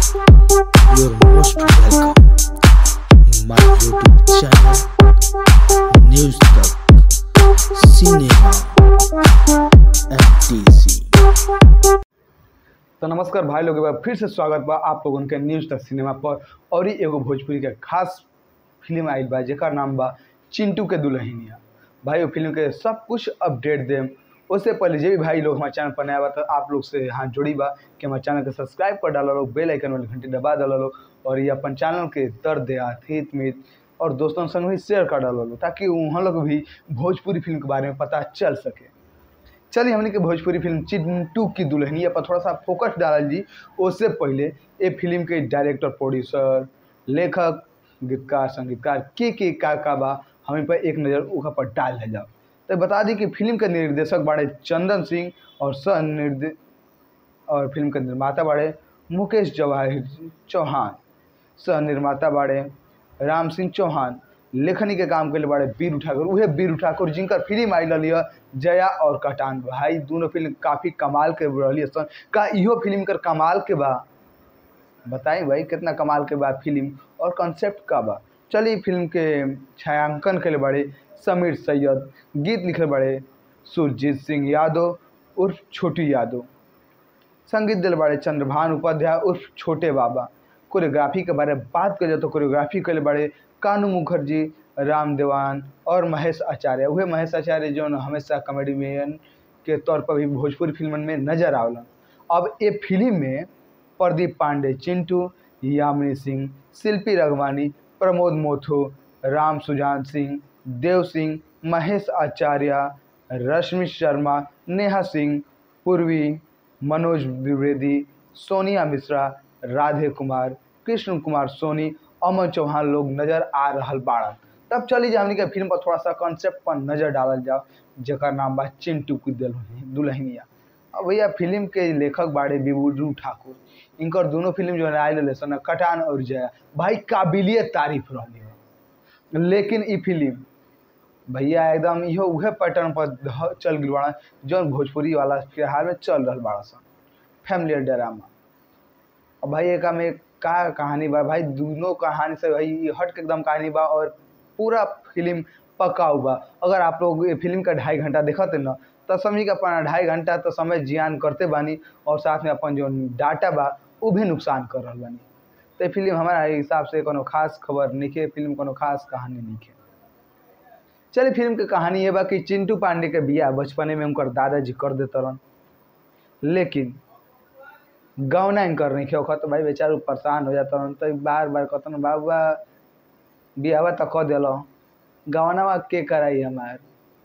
You're most welcome in my YouTube channel, News Talk, Cinema, MTC. तो नमस्कार भाई लोग एक बार फिर से स्वागत बा आप लोगन के न्यूज तक सिनेमा पर और ही एगो भोजपुरी के खास फिल्म आइल बा जेकर नाम बा चिंटू के दुल्हनिया भाई वो फिल्म के सब कुछ अपडेट देम उससे पहले जे भी भाई लोग हमारे चैनल पर नया बा तो आप लोग से हाथ जोड़ी बा कि हमारे चैनल के सब्सक्राइब कर डाला लोग बेल आइकन वाली घंटी दबा डाला लोग और ये अपन चैनल के दर्द याद हित मित और दोस्तों संग भी शेयर कर डाला लोग ताकि वहाँ लोग भी भोजपुरी फिल्म के बारे में पता चल सके चलिए हमने के भोजपुरी फिल्म चिंटू की दुल्हनिया पर थोड़ा सा फोकस डालल जी उससे पहले ये फिल्म के डायरेक्टर प्रोड्यूसर लेखक गीतकार संगीतकार के के का का बा हमें पर एक नज़र ओका पर डाल दे जाओ तो बता दी कि फिल्म के निर्देशक बाड़े चंदन सिंह और सह निर्दे और फिल्म के निर्माता बाड़े मुकेश जवाहिर चौहान सह निर्माता बाड़े राम सिंह चौहान लेखनी के काम के लिए बाड़े बीरू ठाकुर उहे बीरू ठाकुर जिनकर फिल्म आई रही जया और कटान भाई दोनों फिल्म काफ़ी कमाल के रही सन का इहो फिल्म कर कमाल के बा बताई भाई कितना कमाल के बा फिल्म और कॉन्सेप्ट का बा चलिए फिल्म के छायांकन के लिए बड़े समीर सैयद गीत लिखे बड़े सुरजीत सिंह यादव उर्फ छोटू यादव संगीत दिल बड़े चंद्रभान उपाध्याय उर्फ छोटे बाबा कोरियोग्राफी के बारे में बात करें तो कोरियोग्राफी के लिए बड़े कानू मुखर्जी राम देवान और महेश आचार्य वह महेश आचार्य जो न हमेशा कॉमेडी मैन के तौर पर भी भोजपुरी फिल्मन में नजर आवलन अब ये फिल्म में प्रदीप पांडे चिंटू यामिनी सिंह शिल्पी रघवानी प्रमोद मोथो राम सुजान सिंह देव सिंह महेश आचार्य रश्मि शर्मा नेहा सिंह पूर्वी मनोज द्विवेदी सोनिया मिश्रा राधे कुमार कृष्ण कुमार सोनी अमन चौहान लोग नजर आ रहल बाड़न तब चली जा हमनी के फिल्म पर थोड़ा सा कॉन्सेप्ट पर नजर डालल जाओ जेकर नाम बा चिंटू की दुल्हन- दुल्हनिया अब भैया फिल्म के लेखक बाड़े बिबुजू ठाकुर इनकर दोनों फिल्म जो आयल रहे सन कटान और जया भाई काबिलिय तारीफ रहली हो लेकिन ई फिल्म भैया एकदम इहो उहे पैटर्न पर ध- चल गई बाड़ा जौन भोजपुरी वाला फिलहाल में चल रहल बाड़ा सन फैमिली ड्रामा अब भाई एक में का कहानी बा भाई दोनों कहानी से भाई ई हट के एकदम कहानी बा और पूरा फिल्म पका हुआ अगर आप लोग ये फिल्म का ढाई घंटा देखते न तो समझी कि अपन ढाई घंटा तो समय जियान करते बानी और साथ में अपन जो डाटा बा वो भी नुकसान कर रहा बानी तो ये फिल्म हमारा हिसाब से कोनो खास खबर नहीं है फिल्म कोनो खास कहानी नहीं है चलिए फिल्म के कहानी ये बा कि चिंटू पांडे के बिया बचपने में उनकर दादाजी कर देते रहन लेकिन गौना इनकर नहीं खे तो भाई बेचारू परेशान हो जाता रहन तो बार बार कहतन बाबा बियावा तो कह दिल गौनावा के कराई हमार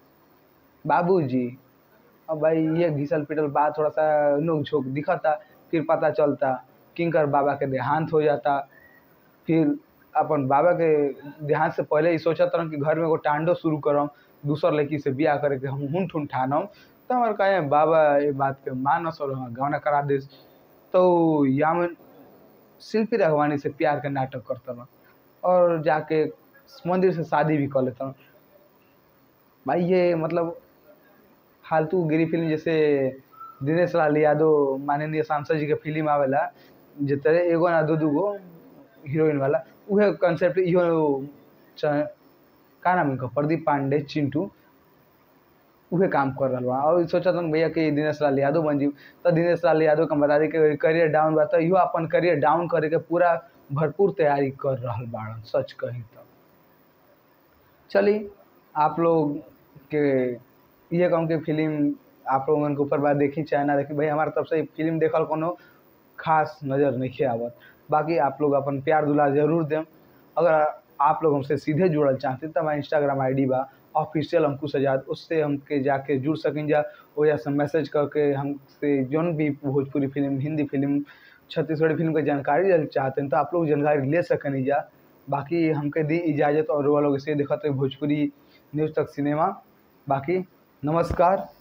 बाबूजी अब भाई ये घिसल पिटल बात थोड़ा सा नोक झोंक दिखता फिर पता चलता किंकर बाबा के देहांत हो जाता फिर अपन बाबा के देहांत से पहले ही सोचत रहन कि घर में एगो टांडो शुरू करम दूसर लड़की से बियाह करे के हम हुन ठुन ठानम तो हमारे कहे बाबा ये बात के मानस और गौना करा दे तो यामन शिल्पी रघवानी से प्यार के नाटक करता रहन और जाके मंदिर से शादी भी कर लेता हूँ भाई ये मतलब फालतू गिरी फिल्म जैसे दिनेश लाल यादव माननीय सांसद जी के फिल्म आवेला जे तरह एगो ना दू दू गो हीरोइन वाला उहे कंसेप्ट इहो च- का नाम इनका प्रदीप पांडे चिंटू उहे काम कर रहा बा और सोचा था भैया कि दिनेश लाल यादव बन जी तो दिनेश लाल यादव के हम बता दी कि करियर डाउन बा तो इहो अपन करियर डाउन करे के पूरा भरपूर तैयारी कर रहा बाड़न सच कही तो चलिए आप लोग के ये कहूँ कि फिल्म आप लोगन के ऊपर बात देखी चाहे ना देखी भाई हमारे तरफ से फिल्म देखल कोनो खास नज़र नहीं आवत बाकी आप लोग अपन प्यार दुलार जरूर दें अगर आप लोग हमसे सीधे जुड़ल चाहते तो हमारा इंस्टाग्राम आईडी बा ऑफिशियल अंकुश आजाद उससे हमके जाके जुड़ सकें जा वजह से मैसेज करके हमसे जौन भी Bhojpuri film Hindi film Chhattisgarhi film के जानकारी ले चाहते हैं तो आप लोग जानकारी ले सकें जा बाकी हमके दी इजाज़त और वो लोग इसे देखते भोजपुरी न्यूज़ तक सिनेमा बाकी नमस्कार